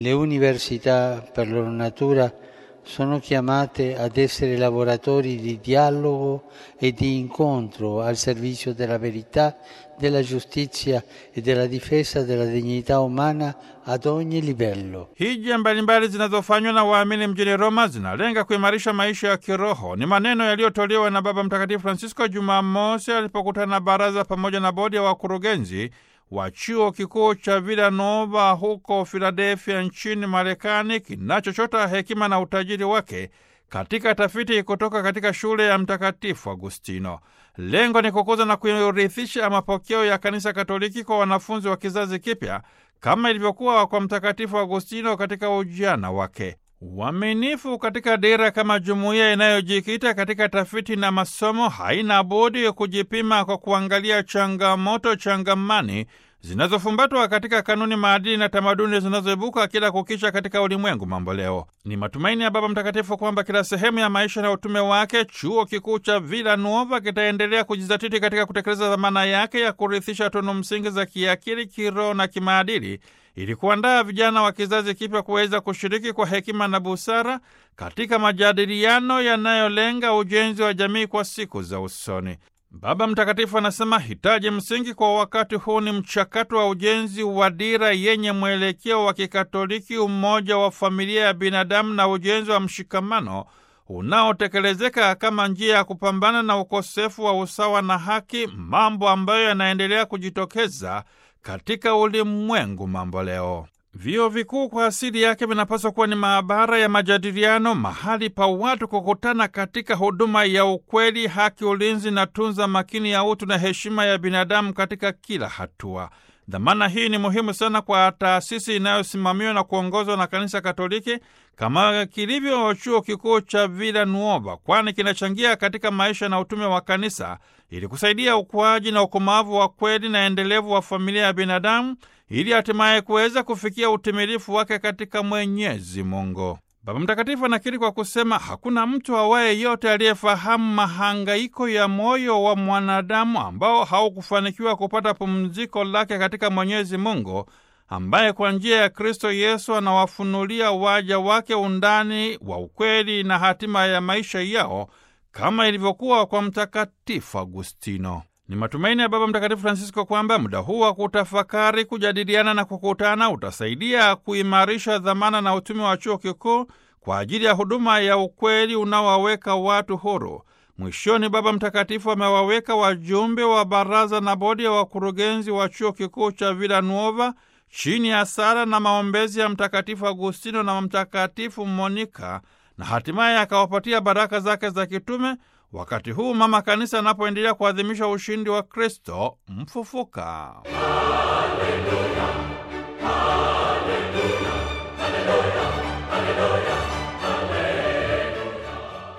Le università, per loro natura, sono chiamate ad essere laboratori di dialogo e di incontro al servizio della verità, della giustizia e della difesa della dignità umana ad ogni livello. Hija mbalimbali zinazofanywa na waamini mjini Roma zinalenga kuimarisha maisha ya kiroho. Ni maneno yaliyotolewa na Baba Mtakatifu Francisco Jumamosi alipokutana na baraza pamoja na bodi ya wakurugenzi wa chuo kikuu cha Villanova huko Filadelfia nchini Marekani, kinachochota hekima na utajiri wake katika tafiti kutoka katika shule ya Mtakatifu Agustino. Lengo ni kukuza na kurithisha mapokeo ya Kanisa Katoliki kwa wanafunzi wa kizazi kipya kama ilivyokuwa kwa Mtakatifu Agustino katika ujana wake. Uaminifu katika dira kama jumuiya inayojikita katika tafiti na masomo haina budi kujipima kwa kuangalia changamoto changamani zinazofumbatwa katika kanuni, maadili na tamaduni zinazoibuka kila kukicha katika ulimwengu mambo leo. Ni matumaini ya Baba Mtakatifu kwamba kila sehemu ya maisha na utume wake chuo kikuu cha Villanova kitaendelea kujizatiti katika kutekeleza dhamana yake ya kurithisha tunu msingi za kiakili, kiroho na kimaadili ili kuandaa vijana wa kizazi kipya kuweza kushiriki kwa hekima na busara katika majadiliano yanayolenga ujenzi wa jamii kwa siku za usoni. Baba Mtakatifu anasema hitaji msingi kwa wakati huu ni mchakato wa ujenzi wa dira yenye mwelekeo wa Kikatoliki, umoja wa familia ya binadamu na ujenzi wa mshikamano unaotekelezeka kama njia ya kupambana na ukosefu wa usawa na haki, mambo ambayo yanaendelea kujitokeza katika ulimwengu mambo leo. Vyuo vikuu kwa asili yake vinapaswa kuwa ni maabara ya majadiliano, mahali pa watu kukutana katika huduma ya ukweli, haki, ulinzi na tunza makini ya utu na heshima ya binadamu katika kila hatua. Dhamana hii ni muhimu sana kwa taasisi inayosimamiwa na kuongozwa na Kanisa Katoliki kama kilivyo chuo kikuu cha Villanova, kwani kinachangia katika maisha na utume wa kanisa ili kusaidia ukuaji na ukomavu wa kweli na endelevu wa familia ya binadamu ili hatimaye kuweza kufikia utimilifu wake katika Mwenyezi Mungu. Baba Mtakatifu anakiri kwa kusema hakuna mtu awaye yote aliyefahamu mahangaiko ya moyo wa mwanadamu ambao haukufanikiwa kupata pumziko lake katika Mwenyezi Mungu, ambaye kwa njia ya Kristo Yesu anawafunulia waja wake undani wa ukweli na hatima ya maisha yao kama ilivyokuwa kwa Mtakatifu Agustino. Ni matumaini ya Baba Mtakatifu Francisco kwamba muda huu wa kutafakari, kujadiliana na kukutana utasaidia kuimarisha dhamana na utume wa chuo kikuu kwa ajili ya huduma ya ukweli unaowaweka watu huru. Mwishoni, Baba Mtakatifu amewaweka wajumbe wa baraza na bodi ya wakurugenzi wa chuo kikuu cha Villanova chini ya sala na maombezi ya Mtakatifu Agustino na Mtakatifu Monika, na hatimaye akawapatia baraka zake za kitume wakati huu mama kanisa anapoendelea kuadhimisha ushindi wa Kristo mfufuka. Haleluya, haleluya.